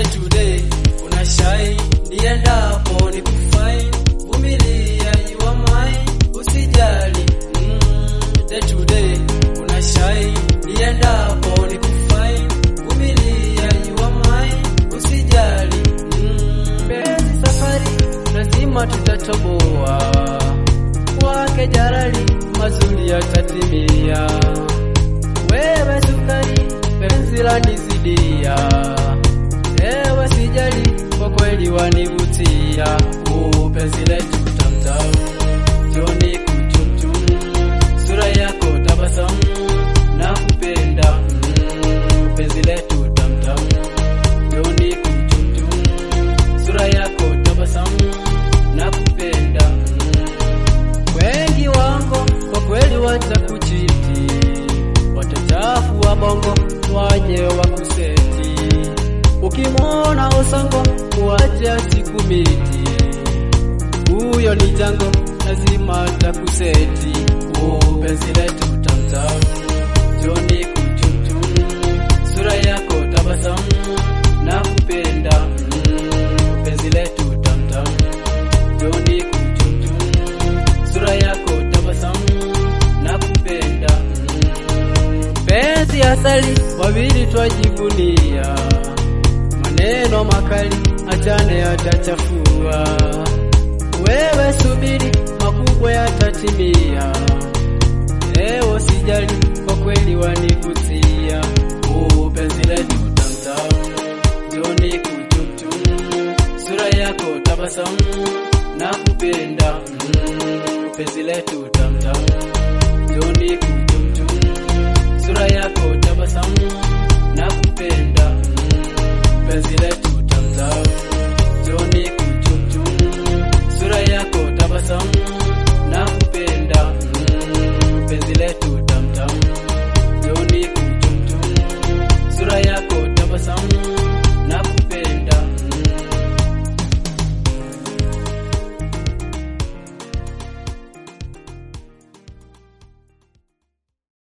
to day una shine niendapo ni kufine vumilia you are mine usijali mm, day to day una shine niendapo ni kufine vumilia you are mine usijali mm, penzi safari lazima tutatoboa kwake jarali mazuri yatatimia wewe sukari penzi lanizidia ewe sijali kwa kweli wanivutia Uu, penzi letu tamtam joni kuchumchum sura yako tabasamu na kupenda mm, penzi letu tamtam joni kuchumchum sura yako tabasamu na kupenda mm. wengi wango kwa kweli watakuchiti watachafu wa bongo waje wakuseti ukimwona usongo kuacha siku miti huyo ni jango lazima takuseti penzi letu tamtam joni kuchumchum sura yako tabasamu na kupenda mm, penzi letu tamtam joni kuchumchum sura yako tabasamu na kupenda mm, penzi asali wawili twajivunia maneno makali achane yatachafua wewe subiri makubwa yatatimia leo sijali kwa kweli wanivutia Uu, penzi letu tamtam joni kuchumchum sura yako tabasamu na kupenda mm, penzi letu tamtam joni kuchumchum sura yako tabasamu na kupenda mm, penzi letu